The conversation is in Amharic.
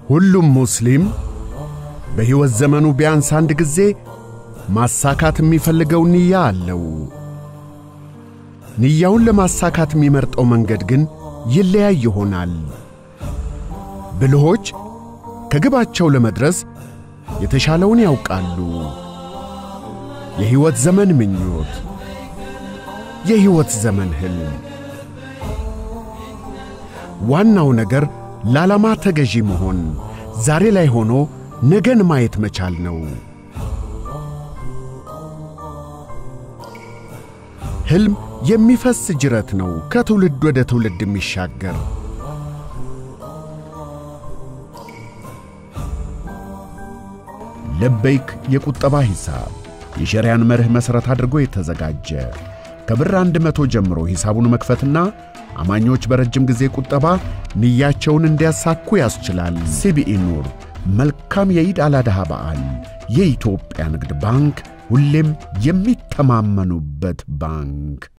ሁሉም ሙስሊም በሕይወት ዘመኑ ቢያንስ አንድ ጊዜ ማሳካት የሚፈልገው ንያ አለው። ንያውን ለማሳካት የሚመርጠው መንገድ ግን ይለያይ ይሆናል። ብልሆች ከግባቸው ለመድረስ የተሻለውን ያውቃሉ። የሕይወት ዘመን ምኞት፣ የሕይወት ዘመን ሕልም። ዋናው ነገር ለዓላማ ተገዢ መሆን፣ ዛሬ ላይ ሆኖ ነገን ማየት መቻል ነው። ሕልም የሚፈስ ጅረት ነው፣ ከትውልድ ወደ ትውልድ የሚሻገር። ለበይክ የቁጠባ ሂሳብ የሸሪያን መርህ መሠረት አድርጎ የተዘጋጀ ከብር አንድ መቶ ጀምሮ ሂሳቡን መክፈትና አማኞች በረጅም ጊዜ ቁጠባ ንያቸውን እንዲያሳኩ ያስችላል። ሲቢኢ ኑር። መልካም የኢድ አላድሃ በዓል። የኢትዮጵያ ንግድ ባንክ ሁሌም የሚተማመኑበት ባንክ